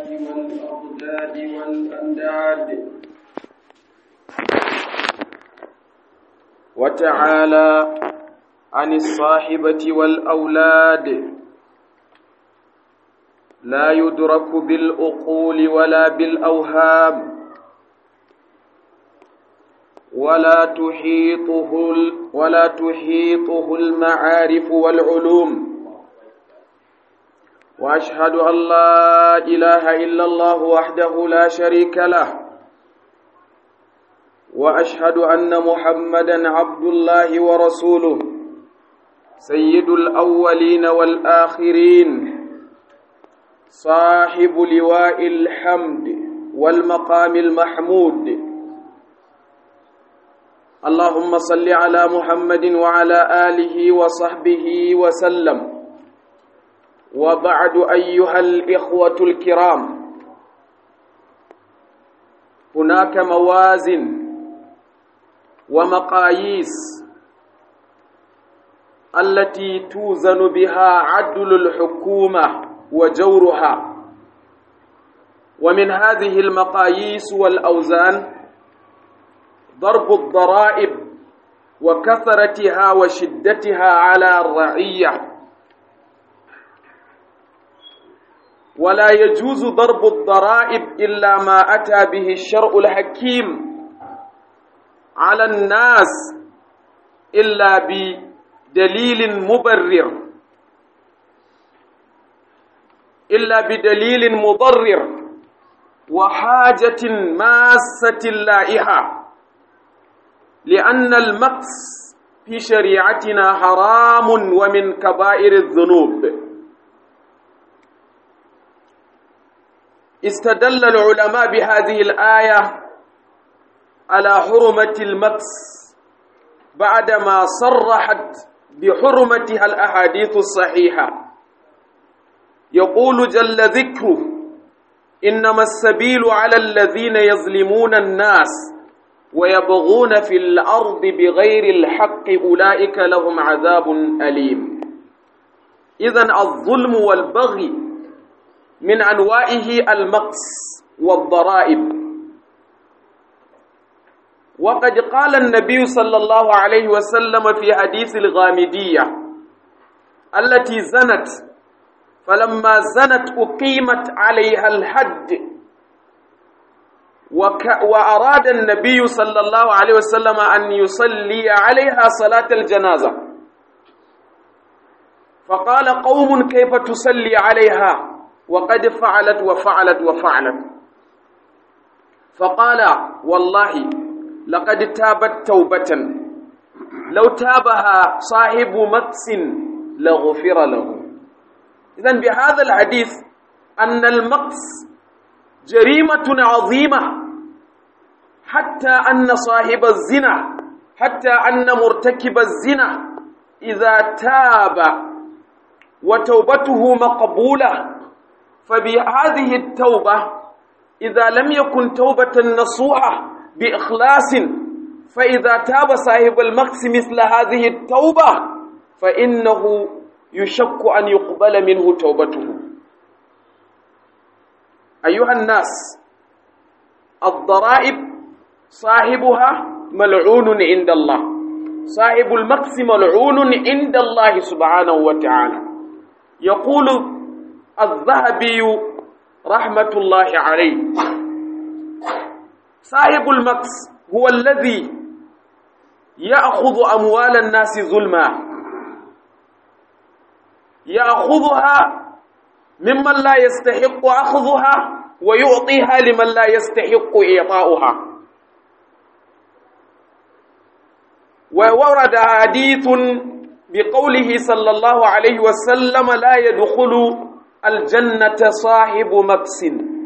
والأضداد والأنداد وتعالى عن الصاحبة والأولاد لا يدرك بالأقول ولا بالأوهام ولا تحيطه ولا تحيطه المعارف والعلوم واشهد ان لا اله الا الله وحده لا شريك له واشهد ان محمدا عبد الله ورسوله سيد الاولين والاخرين صاحب لواء الحمد والمقام المحمود اللهم صل على محمد وعلى اله وصحبه وسلم وبعد ايها الاخوه الكرام هناك موازن ومقاييس التي توزن بها عدل الحكومه وجورها ومن هذه المقاييس والاوزان ضرب الضرائب وكثرتها وشدتها على الرعيه ولا يجوز ضرب الضرائب الا ما اتى به الشرع الحكيم على الناس الا بدليل مبرر الا بدليل مضرر وحاجه ماسه لائحه لان المقص في شريعتنا حرام ومن كبائر الذنوب استدل العلماء بهذه الآية على حرمة المكس بعدما صرحت بحرمتها الأحاديث الصحيحة يقول جل ذكره إنما السبيل على الذين يظلمون الناس ويبغون في الأرض بغير الحق أولئك لهم عذاب أليم إذن الظلم والبغي من أنواعه المقص والضرائب وقد قال النبي صلى الله عليه وسلم في حديث الغامدية التي زنت فلما زنت أقيمت عليها الحد وك وأراد النبي صلى الله عليه وسلم أن يصلي عليها صلاة الجنازة فقال قوم كيف تصلي عليها وقد فعلت وفعلت وفعلت فقال والله لقد تابت توبة لو تابها صاحب مكس لغفر له إذن بهذا الحديث أن المكس جريمة عظيمة حتى أن صاحب الزنا حتى أن مرتكب الزنا إذا تاب وتوبته مقبولة فبهذه التوبة إذا لم يكن توبة نصوحة بإخلاص فإذا تاب صاحب المقس مثل هذه التوبة فإنه يشك أن يقبل منه توبته أيها الناس الضرائب صاحبها ملعون عند الله صاحب المقس ملعون عند الله سبحانه وتعالى يقول الذهبي رحمة الله عليه صاحب المكس هو الذي يأخذ أموال الناس ظلما يأخذها ممن لا يستحق أخذها ويعطيها لمن لا يستحق إعطاؤها وورد حديث بقوله صلى الله عليه وسلم لا يدخل الجنة صاحب مكس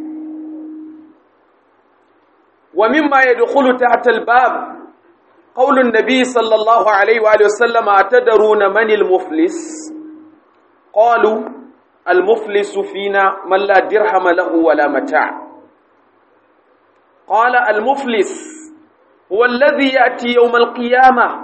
ومما يدخل تحت الباب قول النبي صلى الله عليه وآله وسلم أتدرون من المفلس قالوا المفلس فينا من لا درهم له ولا متاع قال المفلس هو الذي يأتي يوم القيامة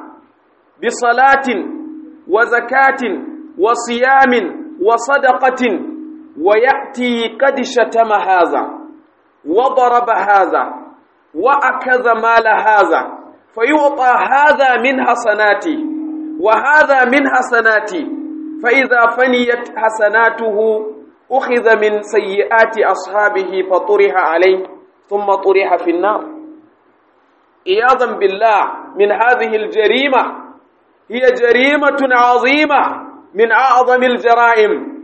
بصلاة وزكاة وصيام وصدقة ويأتي قد شتم هذا وضرب هذا وأكذ مال هذا فيعطى هذا من حسناته وهذا من حسناته فإذا فنيت حسناته أخذ من سيئات أصحابه فطرح عليه ثم طرح في النار عياذا بالله من هذه الجريمة هي جريمة عظيمة من أعظم الجرائم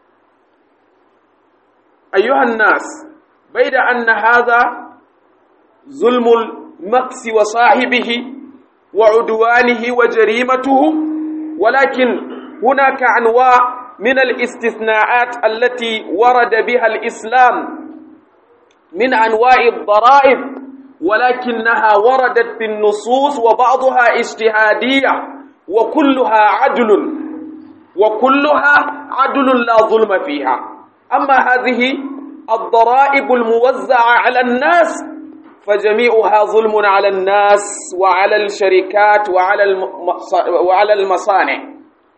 أيها الناس بيد أن هذا ظلم المقس وصاحبه وعدوانه وجريمته ولكن هناك أنواع من الاستثناءات التي ورد بها الإسلام من أنواع الضرائب ولكنها وردت في النصوص وبعضها اجتهادية وكلها عدل وكلها عدل لا ظلم فيها أما هذه الضرائب الموزعة على الناس فجميعها ظلم على الناس وعلى الشركات وعلى وعلى المصانع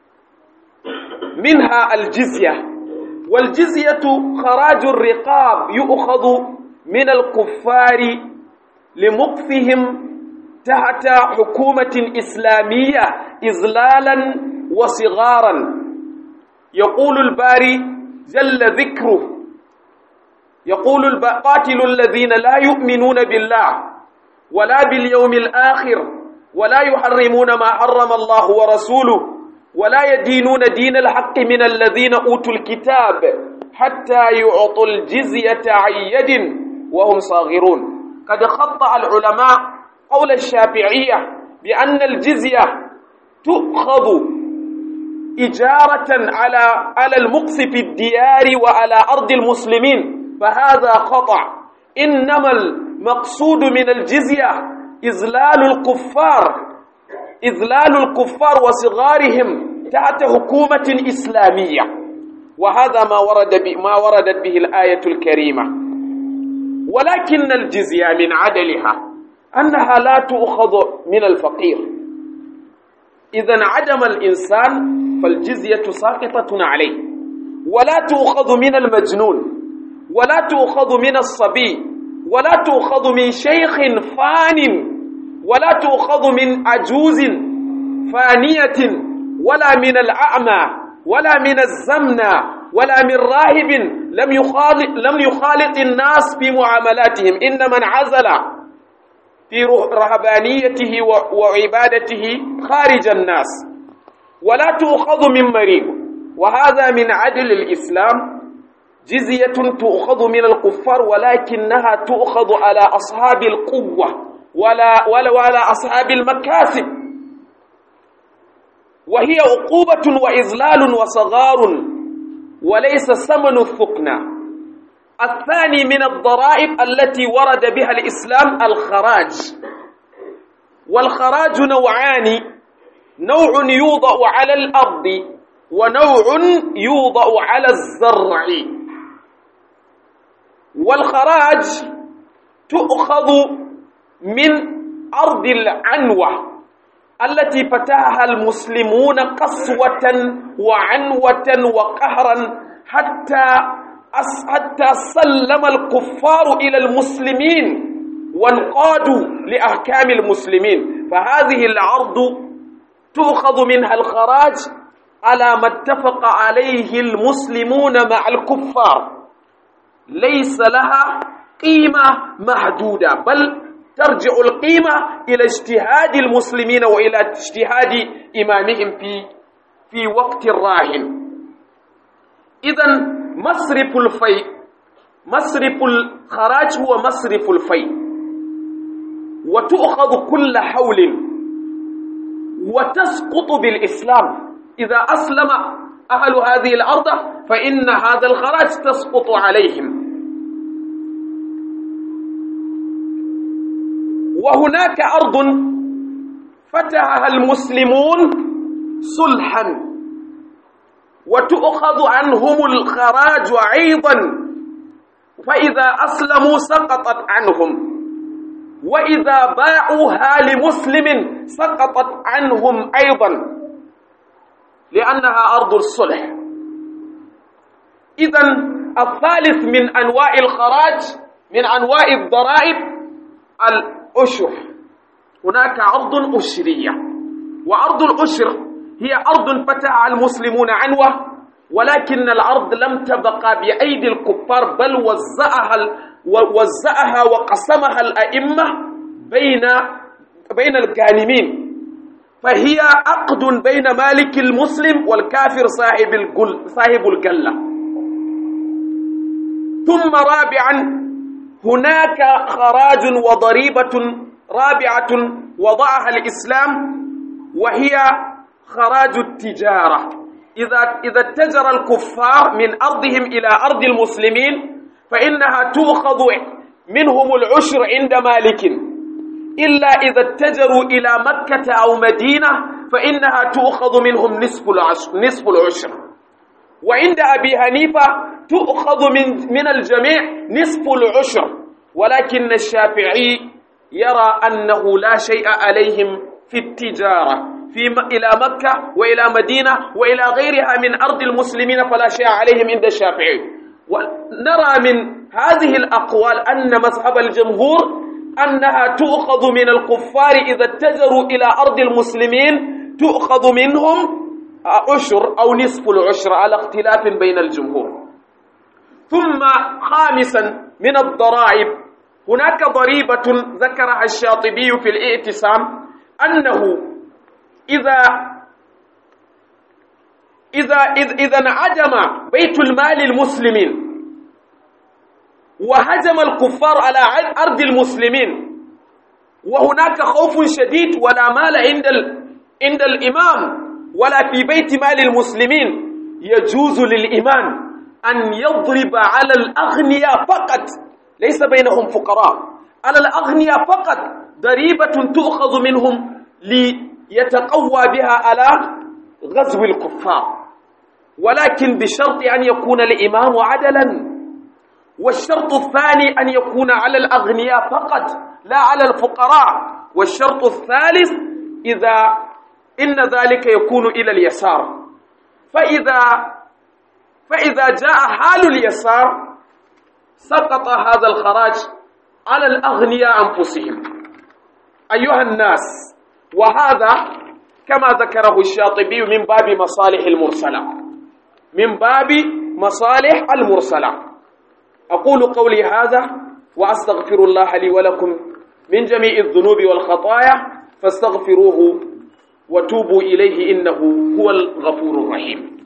منها الجزية والجزية خراج الرقاب يؤخذ من الكفار لمقفهم تحت حكومة إسلامية إذلالا وصغارا يقول الباري جل ذكره يقول قاتل الذين لا يؤمنون بالله ولا باليوم الآخر ولا يحرمون ما حرم الله ورسوله ولا يدينون دين الحق من الذين أوتوا الكتاب حتى يعطوا الجزية عن يد وهم صاغرون قد خطأ العلماء قول الشافعية بأن الجزية تؤخذ إجارة على على المقص في الديار وعلى أرض المسلمين فهذا خطأ إنما المقصود من الجزية إذلال الكفار إذلال الكفار وصغارهم تحت حكومة إسلامية وهذا ما ورد ما وردت به الآية الكريمة ولكن الجزية من عدلها أنها لا تؤخذ من الفقير إذا عدم الإنسان فالجزية ساقطة عليه ولا تؤخذ من المجنون ولا تؤخذ من الصبي ولا تؤخذ من شيخ فان ولا تؤخذ من عجوز فانية ولا من الأعمى ولا من الزمنة ولا من راهب لم يخالط لم يخالط الناس في معاملاتهم إن من عزل في رهبانيته وعبادته خارج الناس ولا تؤخذ من مريض وهذا من عدل الإسلام جزية تؤخذ من الكفار ولكنها تؤخذ على أصحاب القوة ولا ولا ولا أصحاب المكاسب وهي عقوبة وإذلال وصغار وليس ثمن الثقنى الثاني من الضرائب التي ورد بها الإسلام الخراج والخراج نوعان نوع يوضع على الأرض ونوع يوضع على الزرع والخراج تؤخذ من أرض العنوة التي فتحها المسلمون قسوة وعنوة وقهرا حتى حتى سلم الكفار إلى المسلمين وانقادوا لأحكام المسلمين فهذه العرض تؤخذ منها الخراج على ما اتفق عليه المسلمون مع الكفار ليس لها قيمة محدودة بل ترجع القيمة إلى اجتهاد المسلمين وإلى اجتهاد إمامهم في في وقت راهن إذا مصرف الفيء مصرف الخراج هو مصرف الفيء وتؤخذ كل حول وتسقط بالإسلام إذا أسلم أهل هذه الأرض فإن هذا الخراج تسقط عليهم وهناك أرض فتحها المسلمون صلحا وتؤخذ عنهم الخراج أيضا فإذا أسلموا سقطت عنهم وإذا باعوها لمسلم سقطت عنهم أيضا لأنها أرض الصلح إذا الثالث من أنواع الخراج من أنواع الضرائب الأشر هناك أرض أشرية وأرض الأشر هي أرض فتح المسلمون عنوة ولكن الأرض لم تبقى بأيدي الكفار بل وزعها وزعها وقسمها الأئمة بين بين الغانمين فهي عقد بين مالك المسلم والكافر صاحب الجل صاحب الجلة ثم رابعا هناك خراج وضريبة رابعة وضعها الإسلام وهي خراج التجارة إذا إذا اتجر الكفار من أرضهم إلى أرض المسلمين فإنها تؤخذ منهم العشر عند مالك إلا إذا اتجروا إلى مكة أو مدينة فإنها تؤخذ منهم نصف العشر, نصف العشر وعند أبي حنيفة تؤخذ من, من الجميع نصف العشر ولكن الشافعي يرى أنه لا شيء عليهم في التجارة في م... إلى مكة وإلى مدينة وإلى غيرها من أرض المسلمين فلا شيء عليهم عند الشافعي ونرى من هذه الأقوال أن مذهب الجمهور أنها تؤخذ من الكفار إذا اتجروا إلى أرض المسلمين تؤخذ منهم عشر أو نصف العشر على اختلاف بين الجمهور ثم خامسا من الضرائب هناك ضريبة ذكرها الشاطبي في الاعتصام أنه إذا إذا إذا انعدم بيت المال المسلمين وهجم الكفار على أرض المسلمين وهناك خوف شديد ولا مال عند ال... عند الإمام ولا في بيت مال المسلمين يجوز للإمام أن يضرب على الأغنياء فقط ليس بينهم فقراء على الأغنياء فقط ضريبة تؤخذ منهم ليتقوى بها على غزو الكفار ولكن بشرط أن يكون الإمام عدلا والشرط الثاني أن يكون على الأغنياء فقط لا على الفقراء والشرط الثالث إذا إن ذلك يكون إلى اليسار فإذا فإذا جاء حال اليسار سقط هذا الخراج على الأغنياء أنفسهم أيها الناس وهذا كما ذكره الشاطبي من باب مصالح المرسلة من باب مصالح المرسلة أقول قولي هذا وأستغفر الله لي ولكم من جميع الذنوب والخطايا فاستغفروه وتوبوا إليه إنه هو الغفور الرحيم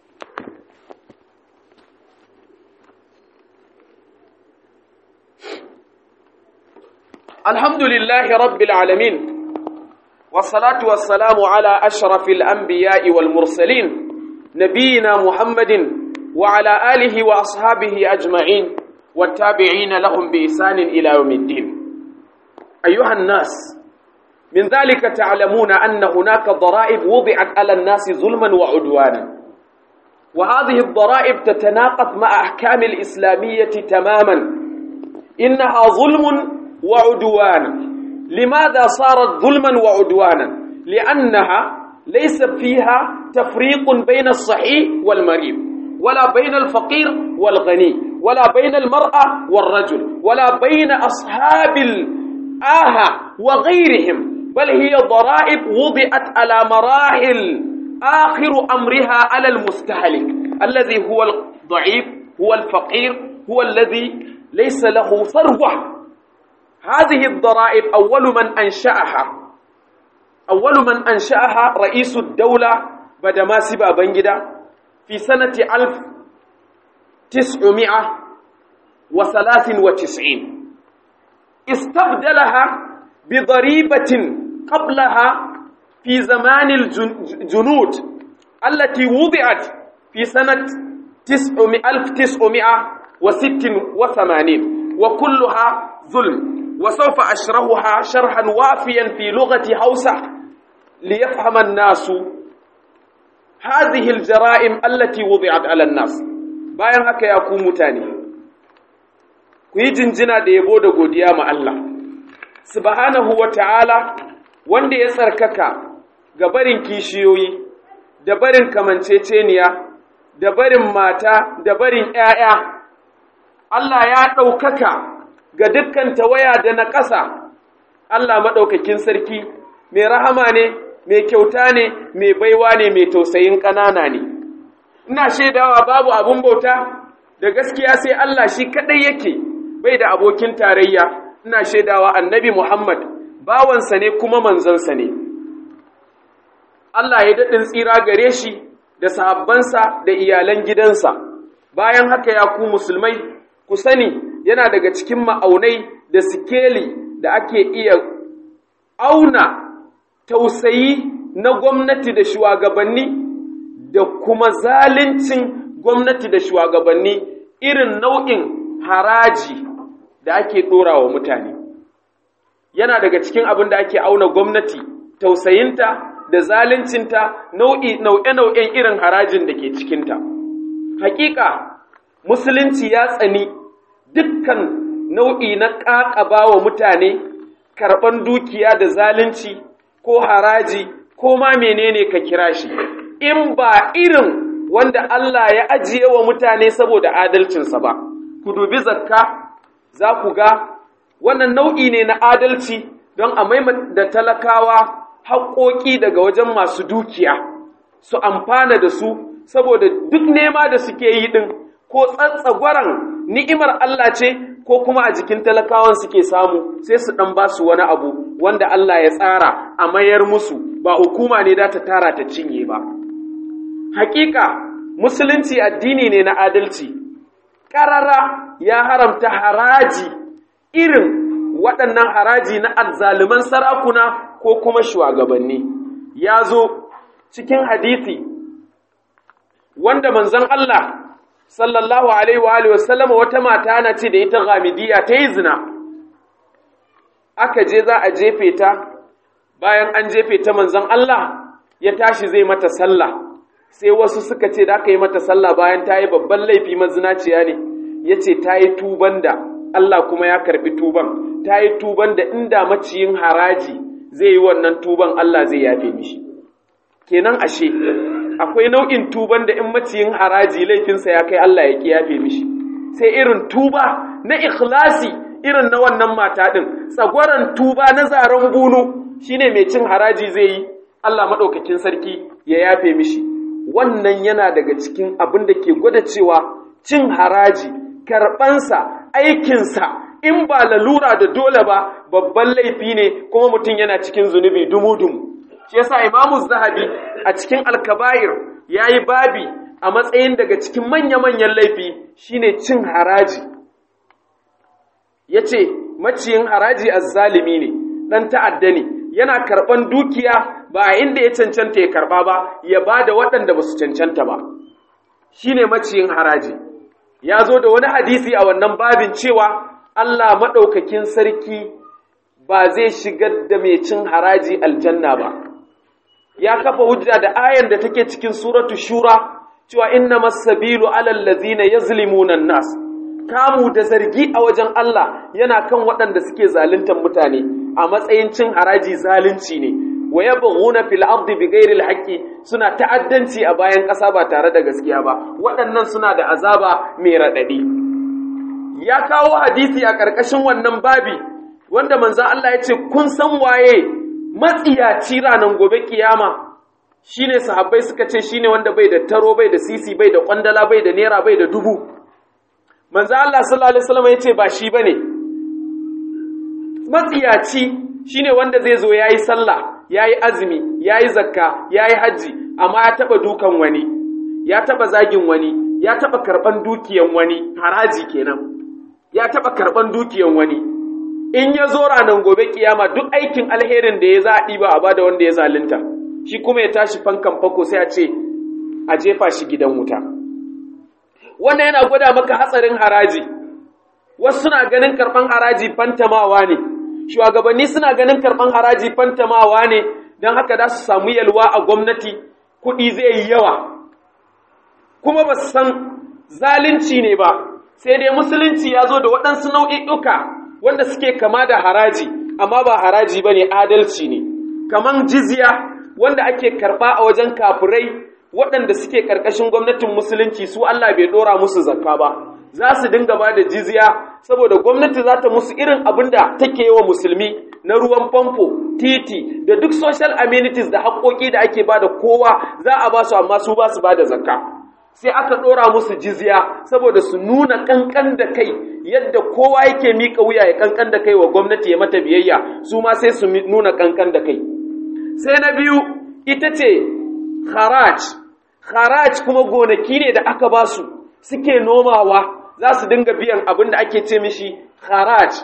الحمد لله رب العالمين والصلاة والسلام على أشرف الأنبياء والمرسلين نبينا محمد وعلى آله وأصحابه أجمعين والتابعين لهم بإحسان إلى يوم الدين أيها الناس من ذلك تعلمون أن هناك ضرائب وضعت على الناس ظلما وعدوانا وهذه الضرائب تتناقض مع أحكام الإسلامية تماما إنها ظلم وعدوان لماذا صارت ظلما وعدوانا لأنها ليس فيها تفريق بين الصحيح والمريض ولا بين الفقير والغني ولا بين المرأة والرجل ولا بين أصحاب الآهة وغيرهم بل هي ضرائب وضعت على مراحل آخر أمرها على المستهلك الذي هو الضعيف هو الفقير هو الذي ليس له ثروة هذه الضرائب أول من أنشأها أول من أنشأها رئيس الدولة بدماسي بابنجدا في سنة ألف تسعمائة وثلاث وتسعين استبدلها بضريبة قبلها في زمان الجنود التي وضعت في سنة ألف تسعمائة وست وثمانين وكلها ظلم وسوف أشرحها شرحا وافيا في لغة هوسة ليفهم الناس هذه الجرائم التي وضعت على الناس bayan haka ya ku mutane ku yi jinjina da yabo da godiya ma Allah subhanahu wata'ala wanda ya tsarkaka ga barin kishiyoyi da barin kamanceceniya da barin mata da barin ‘ya'ya Allah ya ɗaukaka ga dukkan tawaya da na ƙasa Allah maɗaukakin sarki mai rahama ne mai kyauta ne mai baiwa ne mai tausayin ƙanana ne ina shaidawa babu abun bauta da gaskiya sai Allah shi kaɗai yake bai da abokin tarayya ina shaidawa annabi Muhammad bawansa ne kuma manzansa ne Allah ya daɗin tsira gare shi da sahabbansa da iyalan gidansa bayan haka ya ku musulmai ku sani yana daga cikin ma'aunai da sikeli da ake iya auna tausayi na gwamnati da shugabanni da kuma zalincin gwamnati da shugabanni irin nau'in haraji da ake ɗora wa mutane yana daga cikin abin da ake auna gwamnati tausayinta da zaluncinta nau'i nau'e-nau'en irin harajin da ke cikinta hakika musulunci ya tsani dukkan nau'i na ƙaƙaba wa mutane karɓan dukiya da zalunci ko haraji ko ma menene ka kira shi in ba irin wanda Allah ya ajiye wa mutane saboda adalcinsa ba ku dubi zakka za ku ga wannan nau'i ne na adalci don a da talakawa haƙoƙi daga wajen masu dukiya su amfana da su saboda duk nema da suke yi ɗin ko tsatsagwaran ni'imar Allah ce ko kuma a jikin talakawan suke samu sai su ɗan ba su wani abu wanda Allah ya tsara a mayar musu ba hukuma ne da ta tara ta cinye ba. Hakika musulunci addini ne na adalci, ƙarara ya haramta haraji irin waɗannan haraji na azzaluman sarakuna ko kuma shugabanni. Ya zo cikin hadithi wanda manzon Allah sallallahu alaihi wa alihi wasallam wata mata na ce da ita ghamidiyya ta yi zina aka je za a jefe ta bayan an jefe ta manzon Allah ya tashi zai mata sallah sai wasu suka ce da aka yi mata sallah bayan ta yi babban laifi mazinaciya ne ya ce ta yi tuban da Allah kuma ya karbi tuban ta yi tuban da inda maciyin haraji zai yi wannan tuban Allah zai yafe mishi kenan ashe akwai nau'in tuban da in maciyin haraji laifinsa ya kai Allah ya kiyafe mishi sai irin tuba na ikhlasi irin na wannan mata din tsagwaran tuba na zaren bunu shine mai cin haraji zai yi Allah madaukakin sarki ya yafe mishi wannan yana daga cikin abin da ke gwada cewa cin haraji karɓansa aikinsa in ba lalura da dole ba babban laifi ne kuma mutum yana cikin zunubi dumu-dumu shi yasa imamu zahabi a cikin alkabair ya yi babi a matsayin daga cikin manya-manyan laifi shine cin haraji ya ce maciyin haraji azzalimi ne ɗan ta'adda ne yana karɓan dukiya ba a inda ya cancanta ya karɓa ba ya ba da waɗanda ba su cancanta ba shine maciyin haraji ya zo da wani hadisi a wannan babin cewa Allah maɗaukakin sarki ba zai shigar da mai cin haraji aljanna ba ya kafa hujja da ayan da take cikin suratu shura cewa inna masabilu alal ladzina yazlimuna nas kamu da zargi a wajen Allah yana kan waɗanda suke zaluntar mutane a matsayin cin haraji zalunci ne wa yabghuna fil ardi bighairi alhaqi suna ta'addanci a bayan ƙasa ba tare da gaskiya ba waɗannan suna da azaba mai raɗaɗi ya kawo hadisi a ƙarƙashin wannan babi wanda manzon Allah ya ce kun san waye matsiyaci ranar gobe kiyama shine sahabbai suka ce shine wanda bai da taro bai da sisi bai da kwandala bai da naira bai da dubu manzo Allah sallallahu alaihi wasallam yace ba shi bane matsiyaci shine wanda zai zo yayi sallah yayi azumi yayi zakka yayi haji amma ya taba dukan wani ya taba zagin wani ya taba karban dukiyan wani haraji kenan ya taba karban dukiyan wani in ya zo ranar gobe kiyama duk aikin alherin da ya za a ɗiba a bada wanda ya zalunta shi kuma ya tashi fankan fako sai a ce a jefa shi gidan wuta wannan yana gwada maka hatsarin haraji wasu suna ganin karɓan haraji fantamawa ne shugabanni suna ganin karɓan haraji fantamawa ne don haka za su samu yalwa a gwamnati kuɗi zai yi yawa kuma ba su san zalunci ne ba sai dai musulunci ya zo da waɗansu nau'i'uka wanda suke kama da haraji amma ba haraji ba ne adalci ne kaman jizya wanda ake karɓa a wajen kafirai waɗanda suke ƙarƙashin gwamnatin musulunci su Allah bai ɗora musu zakka ba za su dinga ba da jizya saboda gwamnati za ta musu irin abin da take yi wa musulmi na ruwan famfo titi da duk social amenities da haƙoƙi da ake ba da kowa za a ba su amma su ba su ba da zakka sai aka ɗora musu jizya saboda su nuna ƙanƙan da kai yadda kowa yake miƙa wuya ya ƙanƙan da kai wa gwamnati ya mata biyayya su ma sai su nuna ƙanƙan da kai sai na biyu ita ce haraj haraj kuma gonaki ne da aka ba su suke nomawa za su dinga biyan abin da ake ce mishi haraj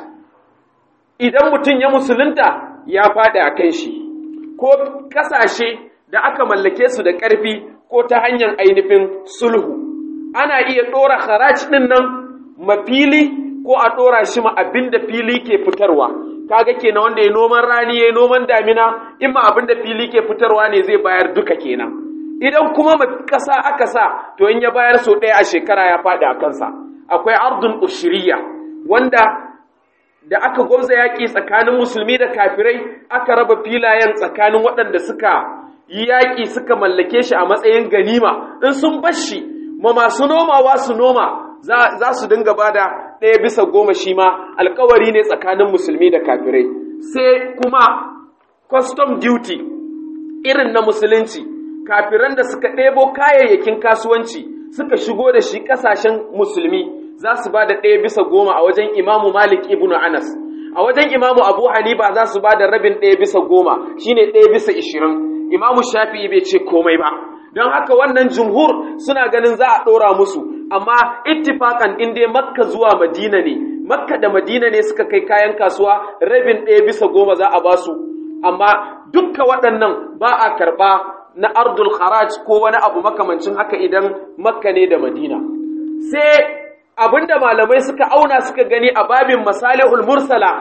idan mutum ya musulunta ya faɗi a kan shi ko ƙasashe da aka mallake su da ƙarfi ko ta hanyar ainihin sulhu ana iya ɗora haraj ɗin nan mafili ko a ɗora shi ma abin da fili ke fitarwa kaga kenan wanda ya noman rani ya noman damina in ma abin da fili ke fitarwa ne zai bayar duka kenan idan kuma ƙasa aka sa to in ya bayar so ɗaya a shekara ya faɗi a kansa akwai ardun ushiriya wanda da aka gwamza yaƙi tsakanin musulmi da kafirai aka raba filayen tsakanin waɗanda suka yi yaƙi suka mallake shi a matsayin ganima in sun bar shi ma masu nomawa su noma za su dinga bada ɗaya bisa goma shi ma alkawari ne tsakanin musulmi da kafirai sai kuma custom duty irin na musulunci kafiran da suka ɗebo kayayyakin kasuwanci suka shigo da shi ƙasashen musulmi za su ba da ɗaya bisa goma a wajen imamu malik ibn anas a wajen imamu abu hanifa za su ba da rabin ɗaya bisa goma shine ɗaya bisa ishirin imamu shafi'i bai ce komai ba don haka wannan jumhur suna ganin za a ɗora musu amma ittifakan in dai makka zuwa madina ne makka da madina ne suka kai kayan kasuwa rabin ɗaya bisa goma za a ba su amma dukka waɗannan ba a karɓa na ardul kharaj ko wani abu makamancin haka idan makka ne da madina sai abinda malamai suka auna suka gani a babin masalihul mursala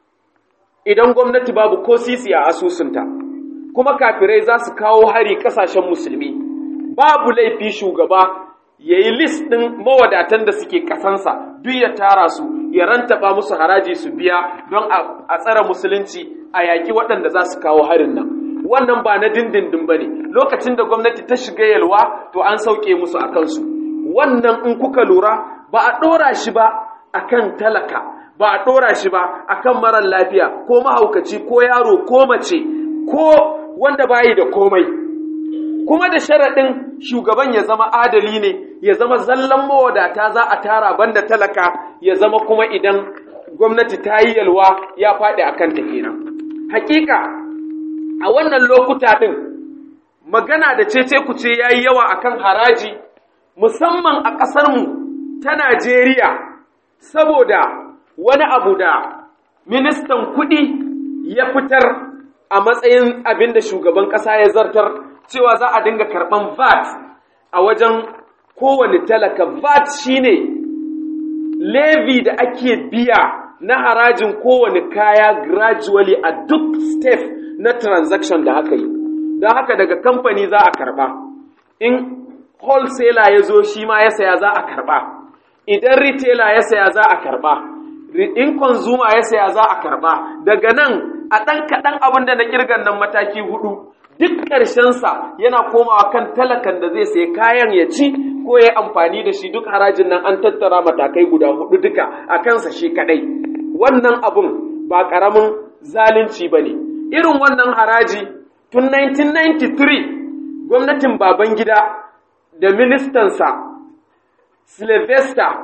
idan gwamnati babu ko sisi a asusunta kuma kafirai za su kawo hari kasashen musulmi babu laifi shugaba ya yi list ɗin mawadatan da suke ƙasansa duk ya tara su ya rantaba musu haraji su biya don a tsara musulunci a yaƙi waɗanda za su kawo harin nan wannan ba na dindindin ba ne lokacin da gwamnati ta shiga yalwa to an sauke musu a kansu wannan in kuka lura ba a ɗora shi ba a kan talaka ba a ɗora shi ba a kan marar lafiya ko mahaukaci ko yaro ko mace ko wanda bayi da komai kuma da sharaɗin shugaban ya zama adali ne ya zama zallan mawadata za a tara banda talaka ya zama kuma idan gwamnati ta yi yalwa ya faɗi a kanta kenan hakika a wannan lokuta ɗin magana da cece kuce ya yi yawa akan haraji musamman a ƙasarmu ta Najeriya saboda wani abu da ministan kuɗi ya fitar a matsayin abin da shugaban ƙasa ya zartar cewa za a dinga karɓan VAT a wajen kowane talaka VAT shine levy da ake biya na harajin kowane kaya gradually a duk step na transaction da aka yi don haka daga kamfani za a karɓa in wholesaler ya zo shi ma ya saya za a karɓa idan retailer ya saya za a karɓa in consumer ya saya za a karɓa daga nan a ɗan kaɗan abin da na ƙirgan nan mataki hudu duk ƙarshensa yana komawa kan talakan da zai sai kayan ya ci ko ya amfani da shi duk harajin nan an tattara matakai guda hudu duka a kansa shi kaɗai wannan abun ba ƙaramin zalunci ba ne irin wannan haraji tun 1993 gwamnatin babangida da ministansa Sylvester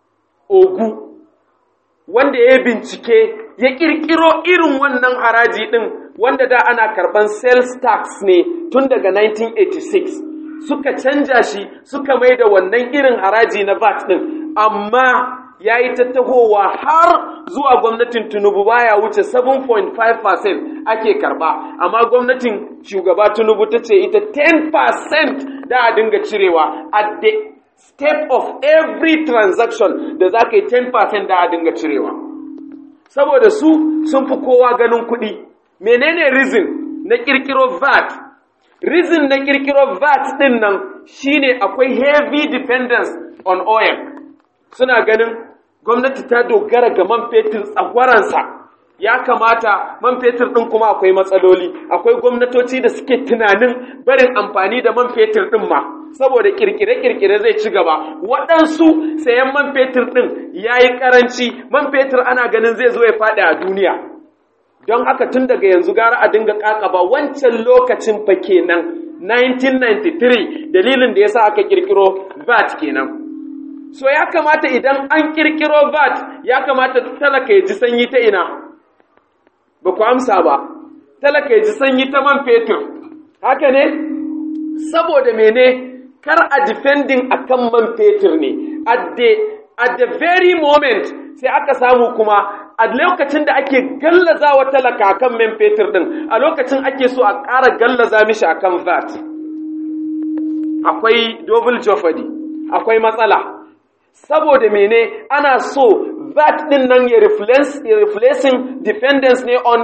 Ogu wanda ya bincike ya kirkiro irin wannan haraji ɗin wanda da ana karɓan sales tax ne tun daga 1986 suka canja shi suka mai da wannan irin haraji na VAT ɗin amma ya yi tattahowa har zuwa gwamnatin Tinubu baya wuce 7.5% ake karɓa amma gwamnatin shugaba Tinubu ta ce ita 10% da a dinga cirewa at the step of every transaction da za ka yi 10% da a dinga cirewa saboda su sun fi kowa ganin kuɗi menene reason na ƙirƙiro VAT reason na ƙirƙiro VAT ɗin nan shine akwai heavy dependence on oil suna ganin gwamnati ta dogara ga man fetur tsagwaransa ya kamata man fetur ɗin kuma akwai matsaloli akwai gwamnatoci da suke tunanin barin amfani da man fetur ɗin ma saboda kirkire-kirkire zai ci gaba waɗansu sayan man fetur ɗin ya yi ƙaranci man fetur ana ganin zai zo ya faɗi a duniya don haka tun daga yanzu gara a dinga ƙaƙaba wancan lokacin fa kenan 1993 dalilin da ya sa aka ƙirƙiro VAT kenan so ya kamata idan an ƙirƙiro VAT ya kamata talaka ya ji sanyi ta ina ba ku amsa ba talaka ya ji sanyi ta man fetur haka ne saboda mene kar a defending akan man fetur ne at the at the very moment sai aka samu kuma a lokacin da ake gallaza wa talaka akan man fetur din a lokacin ake so a ƙara gallaza mishi akan VAT akwai double jeopardy akwai matsala saboda mene ana so VAT din nan ya replacing dependence ne on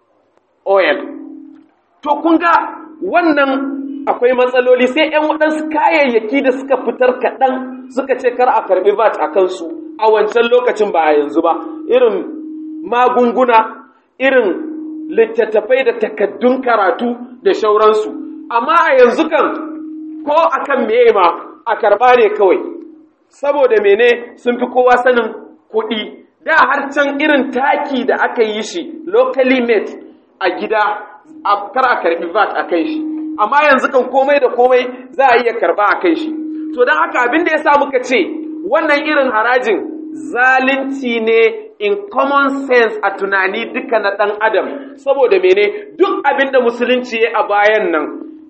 oil to kun ga wannan akwai matsaloli sai 'yan waɗansu kayayyaki da suka fitar kaɗan suka ce kar a karɓi VAT a kansu a wancan lokacin ba a yanzu ba irin magunguna irin littattafai da takaddun karatu da shauransu amma a yanzu kan ko akan meye ma a karɓa ne kawai saboda mene sun fi kowa sanin kuɗi da har can irin taki da aka yi shi locally made a gida kar a karɓi VAT a kai shi amma yanzu kan komai da komai za a iya karba a kai shi to don haka abin da ya sa muka ce wannan irin harajin zalunci ne in common sense a tunani duka na ɗan adam saboda mene duk abin da musulunci ya a bayan nan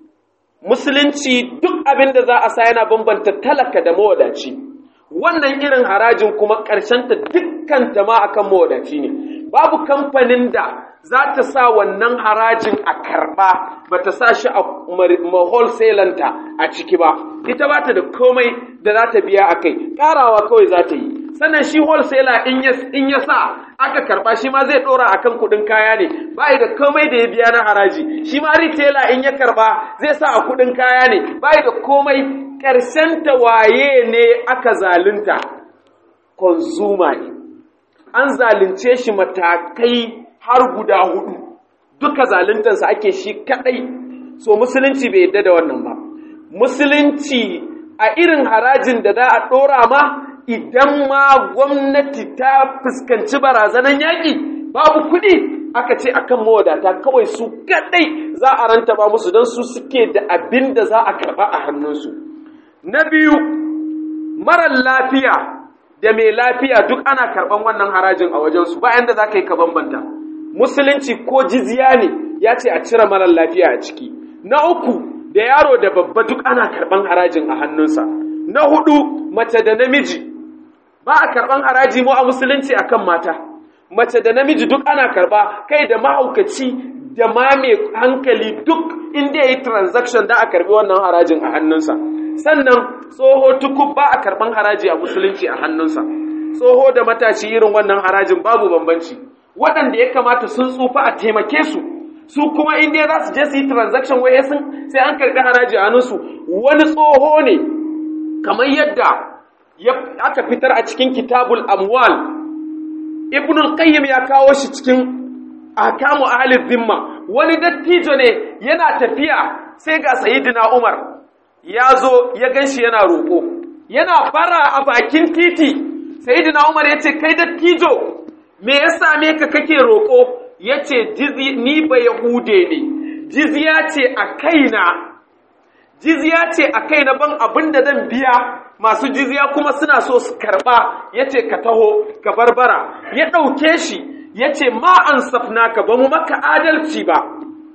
musulunci duk abin da za a sa yana bambanta talaka da mawadaci wannan irin harajin kuma ƙarshenta dukkan ta ma akan mawadaci ne babu kamfanin da za ta sa wannan harajin a karɓa ba ta sa shi a wholesalanta a ciki ba ita ba ta da komai da za ta biya a kai ƙarawa kawai za ta yi sannan shi wholesaler in ya sa aka karɓa shi ma zai ɗora a kan kuɗin kaya ne ba da komai da ya biya na haraji shi ma retailer in ya karɓa zai sa a kuɗin kaya ne ba da komai ƙarshen ta waye ne aka zalunta consumer ne an zalunce shi matakai har guda hudu duka zaluntansa ake shi kadai so musulunci bai yadda da wannan ba musulunci a irin harajin da za a dora ma idan ma gwamnati ta fuskanci barazanan yaƙi babu kuɗi aka ce akan mawadata kawai su kadai za a ranta ba musu don su suke da abin da za a karɓa a hannunsu na biyu marar lafiya da mai lafiya duk ana karɓan wannan harajin a wajensu bayan da za ka yi ka bambanta musulunci ko jizya ne ya ce a cire marar lafiya a ciki na uku da yaro da babba duk ana karɓan harajin a hannunsa na hudu mace da namiji ba a karɓan haraji mu a musulunci akan mata mace da namiji duk ana karɓa kai da mahaukaci da ma mai hankali duk inda ya yi transaction da a karɓi wannan harajin a hannunsa sannan tsoho tukub ba a karɓan haraji a musulunci a hannunsa tsoho da matashi irin wannan harajin babu bambanci waɗanda ya kamata sun tsufa a taimake su su kuma inda za su je su yi transaction waye sun sai an karɓi haraji a hannunsu wani tsoho ne kamar yadda aka fitar a cikin kitabul amwal ibn al-qayyim ya kawo shi cikin ahkamu ahli dhimma wani dattijo ne yana tafiya sai ga sayyidina umar ya zo ya ganshi yana roƙo yana bara a bakin titi sayyidina umar ya ce kai dattijo me ya same ka kake roƙo ya ce ni ba yahude ne jizya ce a kaina jizya ce a kaina ban abin da zan biya masu jizya kuma suna so su karɓa ya ce ka taho ka barbara ya ɗauke shi ya ce ma an safnaka ba mu maka adalci ba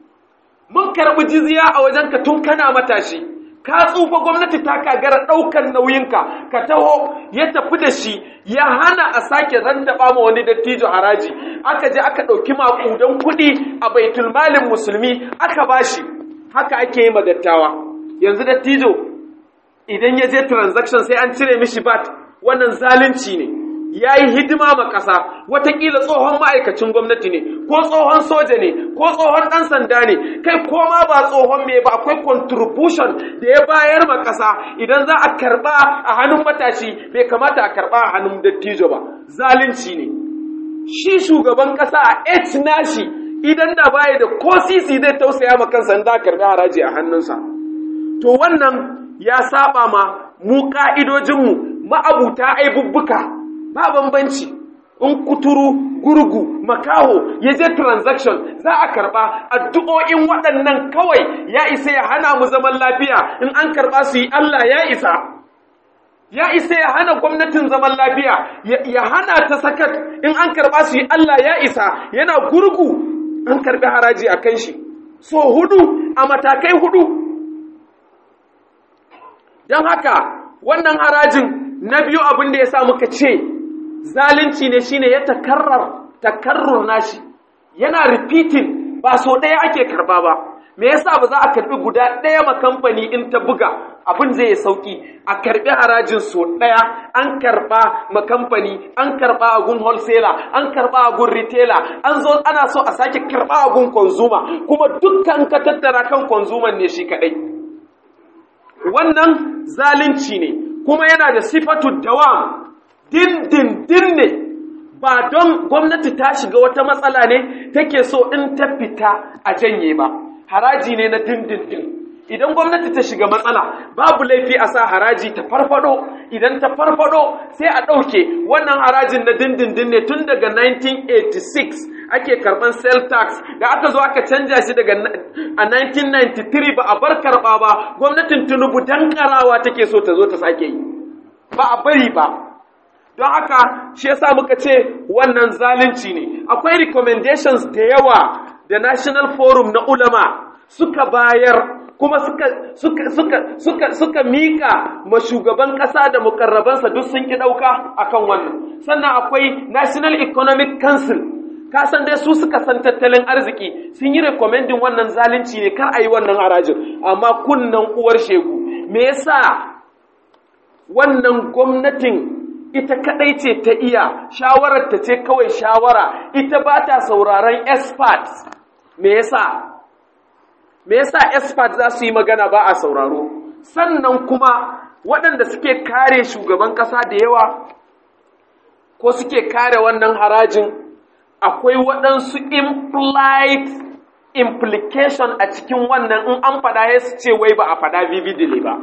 mun karɓi jizya a wajenka tun kana matashi ka tsufa gwamnati ta kagara ɗaukar nauyinka ka taho ya tafi da shi ya hana a sake randaba ma wani dattijo haraji aka je aka ɗauki maƙudan kuɗi a baitulmalin musulmi aka bashi haka ake yi ma dattawa yanzu dattijo idan ya je transaction sai an cire mishi bat wannan zalunci ne ya yi hidima ma ƙasa watakila tsohon ma'aikacin gwamnati ne ko tsohon soja ne ko tsohon ɗan sanda ne kai ko ma ba tsohon mai ba akwai contribution da ya bayar ma ƙasa idan za a karɓa a hannun matashi bai kamata a karɓa a hannun dattijo ba zalunci ne shi shugaban ƙasa a h nashi idan da baya da ko sisi zai tausaya ma kansa in za a karɓi haraji a hannunsa to wannan ya saba ma mu ka'idojinmu ma'abuta aibubbuka ba bambanci in kuturu gurgu makaho ya je transaction za a karba addu'o'in waɗannan kawai ya isa ya hana mu zaman lafiya in an karba su yi Allah ya isa ya isa ya hana gwamnatin zaman lafiya ya hana ta sakat in an karba su yi Allah ya isa yana gurgu an karbi haraji a kan shi so hudu a matakai hudu don haka wannan harajin na biyu abin da ya sa muka ce zalunci ne shine ya takarrar takarrur nashi yana repeating ba so ɗaya ake karba ba me yasa ba za a karbi guda ɗaya ma kamfani in ta buga abin zai sauki a karbi harajin so ɗaya an karba ma kamfani an karba a gun wholesaler an karba a gun retailer an zo ana so a sake karba a gun consumer kuma dukkan ka tattara kan consumer ne shi kadai wannan zalunci ne kuma yana da sifatu dawam dindindin ne ba don gwamnati ta shiga wata matsala ne take so in ta fita a janye ba haraji ne na dindindin idan gwamnati ta shiga matsala babu laifi a sa haraji ta farfado idan ta farfado sai a ɗauke wannan harajin na dindindin ne tun daga 1986 ake karɓan sell tax da aka zo aka canja shi daga a 1993 ba a bar karɓa ba gwamnatin tunubu dankarawa take so ta zo ta sake yi ba a bari ba don haka shi yasa muka ce wannan zalunci ne akwai recommendations da yawa da national forum na ulama suka bayar kuma suka suka suka suka suka mika ma shugaban kasa da mukarrabansa duk sun ki dauka akan wannan sannan akwai national economic council ka san dai su suka san tattalin arziki sun yi recommending wannan zalunci ne kar a yi wannan harajin amma kunnan uwar shegu me yasa wannan gwamnatin ita kadai ce ta iya shawarar ta ce kawai shawara ita ba ta sauraron experts me yasa me yasa experts za su yi magana ba a sauraro sannan kuma waɗanda suke kare shugaban ƙasa da yawa ko suke kare wannan harajin akwai waɗansu implied implication a cikin wannan in an faɗa ya su ce wai ba a faɗa vividly ba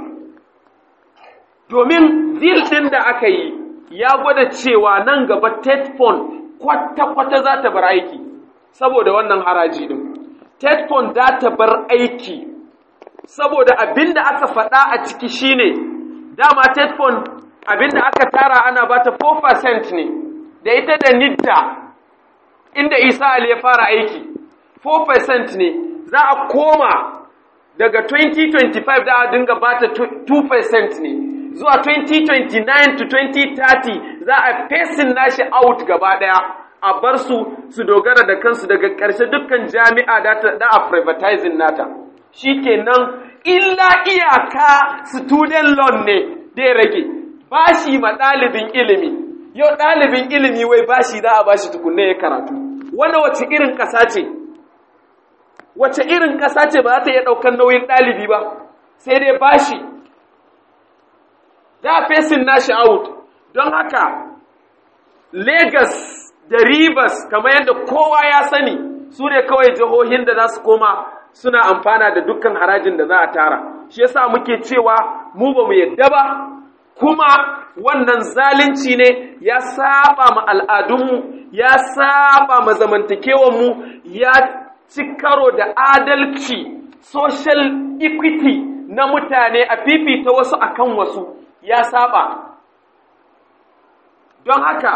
domin zil ɗin da aka yi ya gwada cewa nan gaba tetfon kwata-kwata za ta bar aiki saboda wannan haraji din tetfon za ta bar aiki saboda abinda aka faɗa a ciki shine dama tetfon abinda aka tara ana ba ta 4% ne da ita da nidda inda isa ali ya fara aiki 4% ne za a koma daga 2025 da a dinga ba ta 2% ne zuwa 2029 to 2030 za a fesin nashi out gaba daya a bar su su dogara da kansu daga ƙarshe dukkan jami'a da a privatizing nata shikenan illa iyaka student loan ne da ya rage bashi ma ɗalibin ilimi yau ɗalibin ilimi wai bashi za a bashi tukunne ya karatu wanda wace irin ƙasa ce wace irin ƙasa ce ba za ta iya ɗaukar nauyin ɗalibi ba sai dai bashi da fesin nashi out don haka Legas da Rivers kamar yadda kowa ya sani su ne kawai jihohin da za su koma suna amfana da dukkan harajin da za a tara shi yasa muke cewa mu ba mu yadda ba kuma wannan zalunci ne ya saba ma al'adunmu ya saba ma zamantakewanmu ya ci karo da adalci social equity na mutane a fifita wasu akan wasu ya saba don haka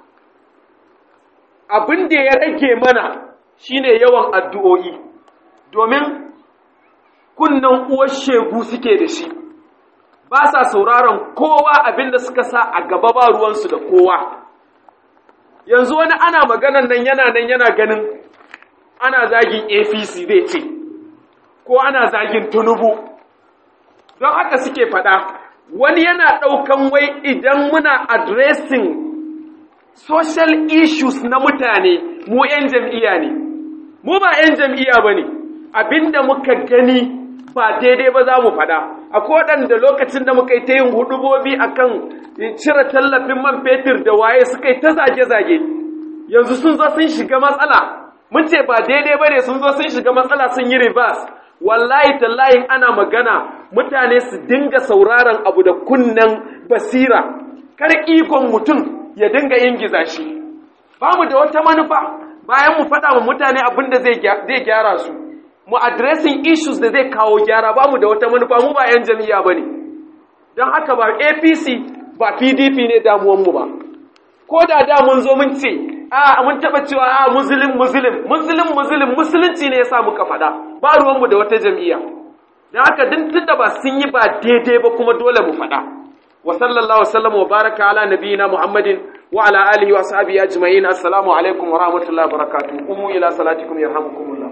abin da ya rage mana shine yawan addu'o'i domin kunnan uwar shegu suke da shi ba sa sauraron kowa abin da suka sa a gaba ba ruwansu da kowa yanzu wani ana maganan nan yana nan yana ganin ana zagin apc zai ce ko ana zagin tunubu don haka suke faɗa wani yana ɗaukan wai idan muna addressing social issues na mutane mu 'yan jam'iyya ne mu ba 'yan jam'iyya ba ne abinda muka gani ba daidai ba za mu faɗa akwai waɗanda lokacin da muka yi ta yin hudubobi akan cire tallafin man fetur da waye suka yi ta zage-zage yanzu sun zo sun shiga matsala mun ce ba daidai ba ne sun zo sun shiga matsala sun yi reverse wallahi tallahi ana magana mutane su dinga sauraron abu da kunnen basira kar ikon mutum ya dinga ingiza shi ba mu da wata manufa bayan mu faɗa wa mutane abin da zai gyara su mu addressing issues da zai kawo gyara ba mu da wata manufa mu ba 'yan jami'a ba ne don haka ba apc ba pdp ne damuwanmu ba ko da da mun zo mun ce a mun taɓa cewa a musulun musulun musulun musulun musulunci ne ya sa muka faɗa ba ruwanmu da wata jam'iyya don haka din tunda ba sun yi ba daidai ba kuma dole mu faɗa wa sallallahu wasallam wa baraka ala nabiyina muhammadin wa ala alihi wa sahbihi ajma'in assalamu alaikum wa rahmatullahi wa barakatuh qumu ila salatikum yarhamukumullah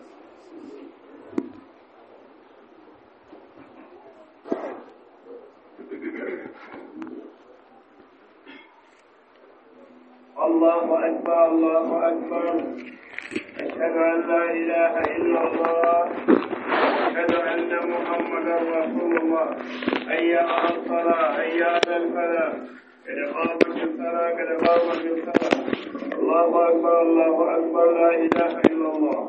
الله أكبر الله أكبر أشهد أن لا إله إلا الله أشهد أن محمدا رسول الله حي على الصلاة حي على الفلاح قد قامت الصلاة قد قامت الصلاة الله أكبر الله أكبر لا إله إلا الله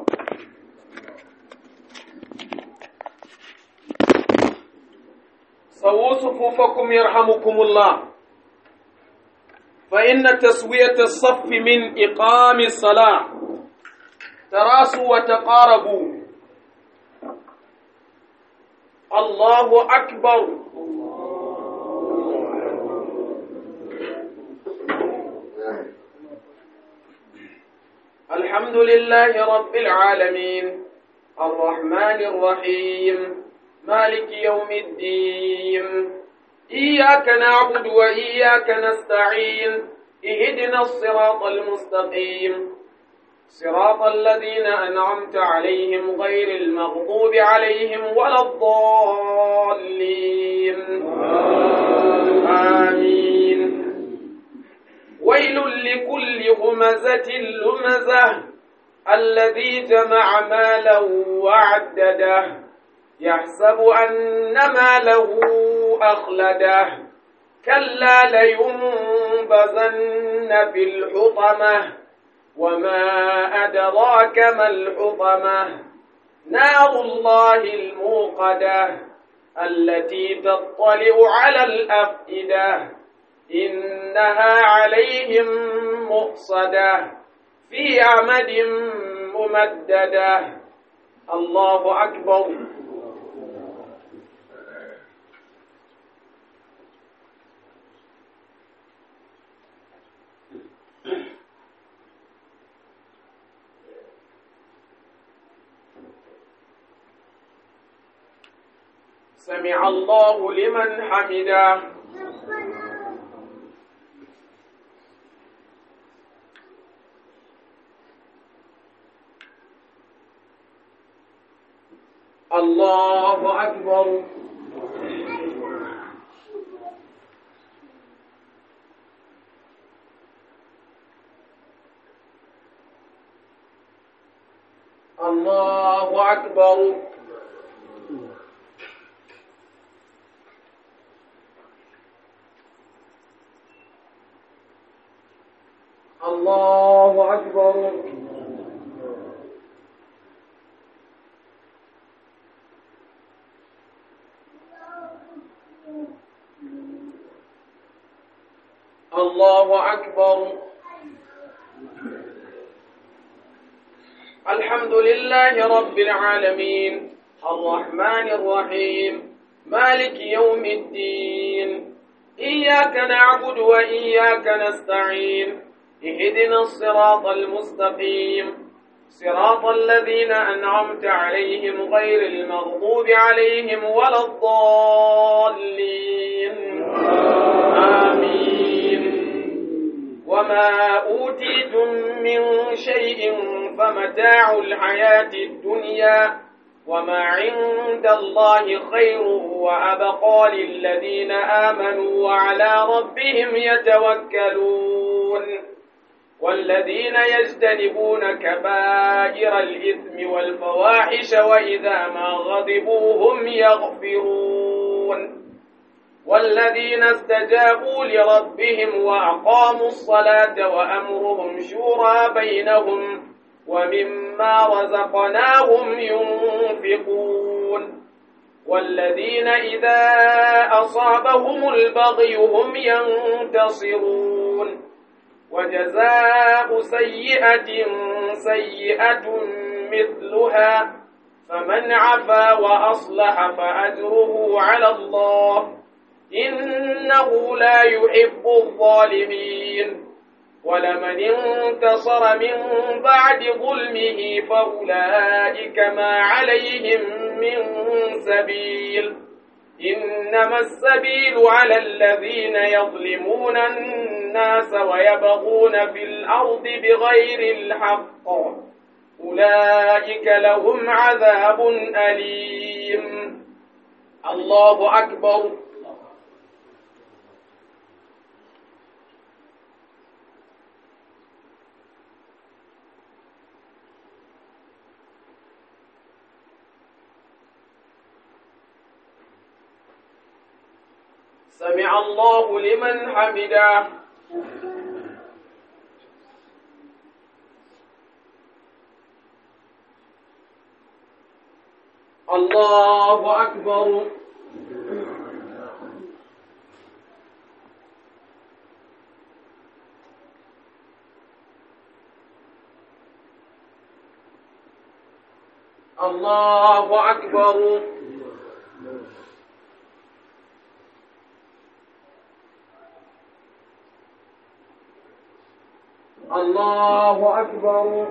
سووا صفوفكم يرحمكم الله فإن تسوية الصف من إقام الصلاة تراسوا وتقاربوا الله أكبر الحمد لله رب العالمين الرحمن الرحيم مالك يوم الدين إياك نعبد وإياك نستعين اهدنا الصراط المستقيم صراط الذين أنعمت عليهم غير المغضوب عليهم ولا الضالين آمين ويل لكل همزة لمزة الذي جمع مالا وعدده يحسب أن ماله أخلده كلا لينبذن في الحطمة وما أدراك ما الحطمة نار الله الموقدة التي تطلع على الأفئدة إنها عليهم مؤصدة في عمد ممددة الله أكبر سمع الله لمن حمده الله أكبر الله أكبر الله أكبر الله أكبر الحمد لله رب العالمين الرحمن الرحيم مالك يوم الدين إياك نعبد وإياك نستعين اهدنا الصراط المستقيم صراط الذين أنعمت عليهم غير المغضوب عليهم ولا الضالين آمين وما أوتيتم من شيء فمتاع الحياة الدنيا وما عند الله خير وأبقى للذين آمنوا وعلى ربهم يتوكلون والذين يجتنبون كبائر الإثم والفواحش وإذا ما غضبوا هم يغفرون والذين استجابوا لربهم وأقاموا الصلاة وأمرهم شورى بينهم ومما رزقناهم ينفقون والذين إذا أصابهم البغي هم ينتصرون وجزاء سيئة سيئة مثلها فمن عفا وأصلح فأجره على الله إنه لا يحب الظالمين ولمن انتصر من بعد ظلمه فأولئك ما عليهم من سبيل إنما السبيل على الذين يظلمون الناس ويبغون في الأرض بغير الحق أولئك لهم عذاب أليم الله أكبر سمع الله لمن حمده الله أكبر الله أكبر الله أكبر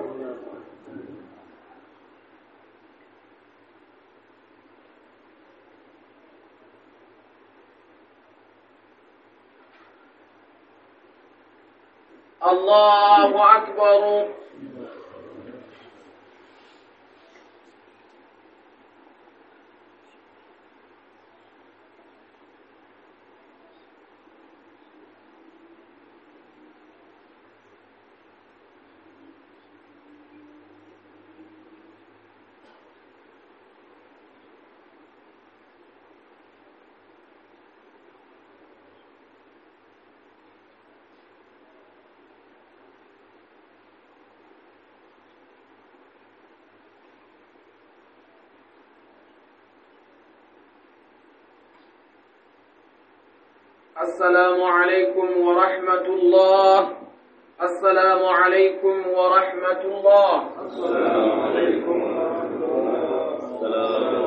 الله أكبر السلام عليكم ورحمة الله السلام عليكم ورحمة الله السلام عليكم ورحمة الله